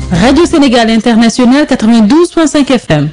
Radio Sénégal International 92.5 FM.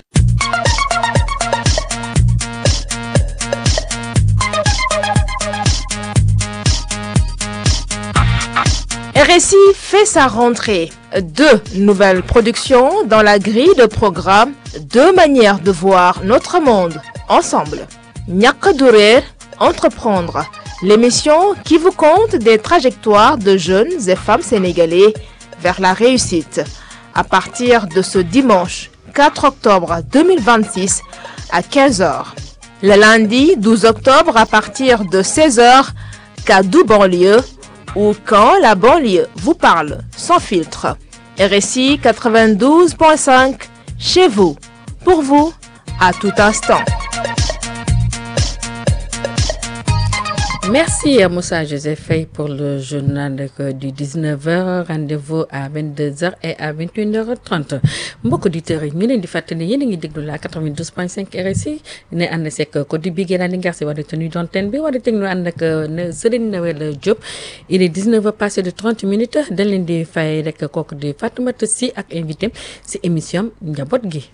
RSI fait sa rentrée. Deux nouvelles productions dans la grille de programme, deux manières de voir notre monde ensemble. Ñàkk du réer, entreprendre, l'émission qui vous conte des trajectoires de jeunes et femmes sénégalais vers la réussite. À partir de ce dimanche 4 octobre 2026 à 15h. Le lundi 12 octobre à partir de 16h, Kaddu banlieue ou quand la banlieue vous parle sans filtre. RSI 92.5 chez vous, pour vous, à tout instant. Merci à Moussa Joseph Faye pour le journal du 19h rendez-vous à 22h et à 21h30 mbokk auditeurs yi ñu leen di fàttali yéen a ngi déglu la 92.5 RSI ne ànd seeg ko di Bigué la Linguère si wàllu tenue d'antenne bi wala teg ñu ànd ak Serigne Noël Diop il est 19h passé de 30 minutes dañ leen di fay rek kooku di Fatoumata Sy ak invité si émission njaboot gi.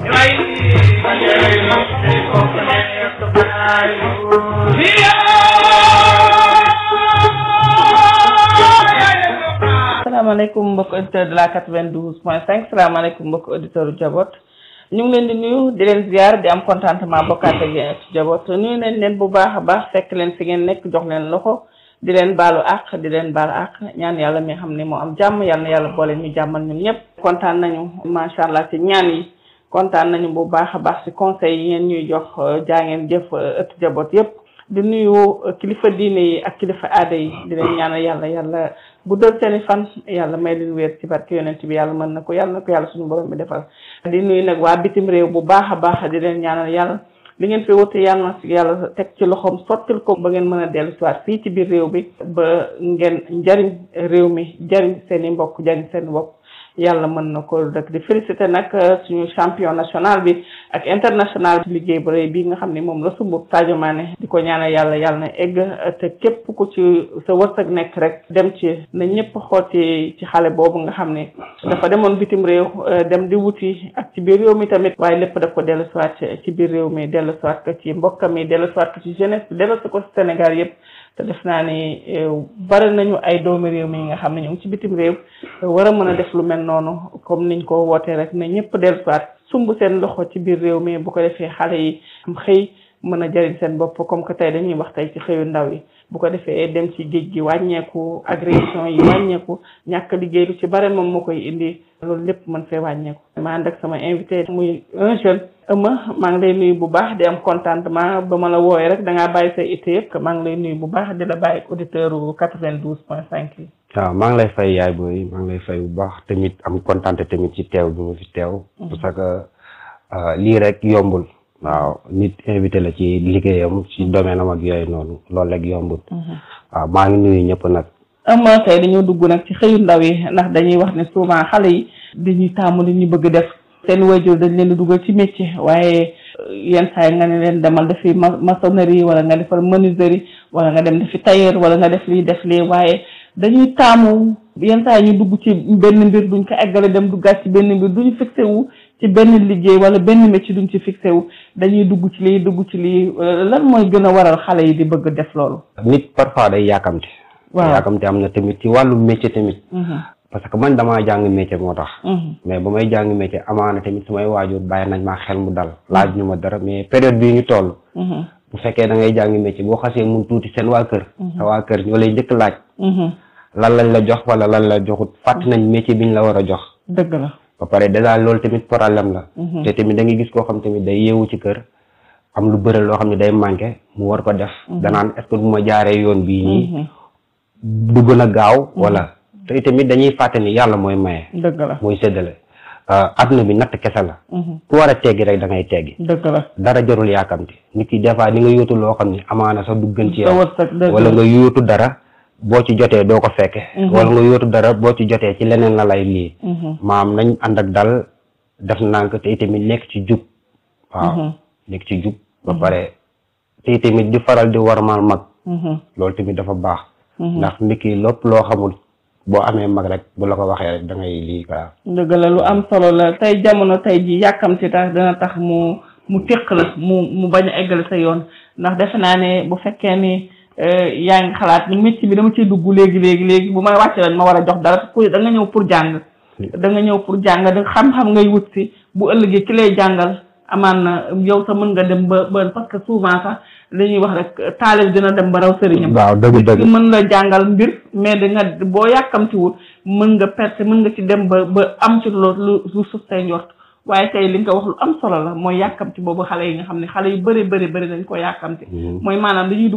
salaamaaleykum mbokk auditeur de la 92 point 5 salaamaaleykum mbokk auditeur u Jabot ñu ngi leen di nuyu di leen ziar di am contentement bokkaat ak yéen ci Jabot nuyu nañ leen bu baax a baax fekk leen fi ngeen nekk jox leen loxo di leen baalu àq di leen baalu àq ñaan yàlla mi xam ne moo am jàmm yàlla na yàlla boole ñu jàmmal ñun ñëpp kontaan nañu macha allah ci ñaan yi kontaan nañu bu baax a baax ci conseil yi ngeen ñuy jox jaa ngeen jëf ëtt Jabot yëpp di nuyu kilifa diine yi ak kilifa aada yi di leen ñaanal yàlla yàlla bu dal seeni fan yàlla may leen wér ci barke yonent bi yàlla mën na ko yàlla na ko yàlla suñu borom bi defal di nuyu nag waa bitim réew bu baax a baax di leen ñaanal yàlla li ngeen fi wuti yàlla na si yàlla teg ci loxoom sottil ko ba ngeen mën a dellu si waat fii ci biir réew bi ba ngeen njariñ réew mi jariñ seen i mbokk jariñ seen bopp yàlla mën na ko rek di félicité nag suñu champion national bi ak international bi liggéey bu rëy bi nga xam ne moom la sumb Sadio Mané di ko ñaanal yàlla yàlla na egg te képp ku ci sa wërsëg nekk rek dem ci na ñëpp xool ci ci xale boobu nga xam ne dafa demoon bitim réew dem di wuti ak ci biir réew mi tamit waaye lépp daf ko dellu siwaat ci biir réew mi dellu siwaat ko ci mbokkam yi dellu siwaat ko ci jeunesse bi dellu si ko Sénégal yëpp te def naa ni bari nañu ay doomi réew mi nga xam ne ñu ngi ci bitim réew war a mën a def lu mel noonu comme niñ ko wootee rek ne ñëpp dellusiwaat sumb seen loxo ci biir réew mi bu ko defee xale yi am xëy mën a jariñ seen bopp comme que tey dañuy wax tey ci xëyu ndaw yi bu ko defee dem ci géej gi wàññeeku agression yi wàññeeku ñàkk liggéey lu ci bare moom moo koy indi loolu lépp mën fee wàññeeku ma ànd ak sama invité muy un jeune ëma maa ngi lay nuyu bu baax di am contentement ba ma la wooyee rek da ngaa bàyyi say itte yëpp maa ngi lay nuyu bu baax di la bàyyi ak auditeur u 92 point 5 yi waaw maa ngi lay fay yaay booy maa ngi lay fay bu baax tamit am kontaan tamit ci teew bi ma fi teew parce que lii rek yombul waaw nit invité la ci liggéeyam ci domaine am ak yooyu noonu loolu rek yombul waaw maa ngi nuyu ñëpp nag ama tey dañoo dugg nag ci xëyu ndaw yi ndax dañuy wax ne souvent xale yi dañuy taamu li ñu bëgg def seen wayjur dañ leen di dugal ci métier waaye yenn saa yi nga ne leen demal defi maçonnerie wala nga defal menuiserie wala nga dem defi tailleur wala nga def lii def lii waaye dañuy taamu yenn saa yi ñu dugg ci benn mbir duñ ko eggale dem duggaat ci benn mbir duñu fixé wu ci benn liggéey wala benn métier duñ ci fixé wu dañuy dugg ci lii dugg ci lii lan mooy gën a waral xale yi di bëgg def loolu nit parfois day yàkkamti waaw yàkkamti am na tamit ci wàllu métier tamit parce que man damaa jàng métier moo tax mais ba may jàng métier amaana tamit samay waajur bàyyi nañ maa xel mu dal laaj ñu ma dara mais période bii ñu toll bu fekkee da ngay jàng métier boo xasee mun tuuti seen waa kër sa waa kër ñoo lay njëkk laaj lan lañ la jox wala lan la joxut fàtt nañ métier biñ la war a jox dëgg la ba pare dèjà loolu tamit problème la te tamit da ngay gis koo xam tamit day yeewu ci kër am lu bëri loo xam ne day manqué mu war ko def danaan est-ce que bu ma jaaree yoon bii nii du gën a gaaw wala te tamit dañuy fàtte ni yàlla mooy maye dëgg la mooy séddale adduna bi natt kese la ku war a teggi rek da ngay teggi dëgg la dara jarul yaakamti nit ki des fois ni nga yóotu loo xam ne amaana sax du gën ci sa yow wërsëg dëgg wala la nga yóotu dara boo ci jotee doo ko fekke wala nga yóotu dara boo ci jotee ci leneen la lay lii maam nañ ànd ak dal def nànk te itamit nekk ci jub waaw nekk ci jub ba pare te itamit di faral di warmal mag loolu tamit dafa baax ndax nit ki lépp loo xamul boo amee mag rek bu la ko waxee rek da ngay lii quoi. dëgg la lu am solo la tey jamono tey ji yàkkamti tax dana tax mu mu téq la mu mu bañ a eggale sa yoon ndax defe naa ne bu fekkee ni yaa ngi xalaat ni métier bi dama ciy dugg léegi léegi léegi bu may wàcce lañ ma war a jox dara ku da nga ñëw pour jàng da nga ñëw pour jàng da xam-xam ngay wut si bu ëllëgee ki lay jàngal amaan na yow sa mën nga dem ba ba parce que souvent sax li ñuy wax rek taalib dina dem ba raw sëriñam waaw dëgg dëgg mën la jàngal mbir mais da nga boo yàkkamtiwul mën nga perte mën nga ci dem ba ba am ci loolu lu suuf say njort waaye tey li nga wax lu am solo la mooy yàkkamti boobu xale yi nga xam ne xale yu bëri bëri bëri dañ ko yàkkamti mooy maanaam dañuy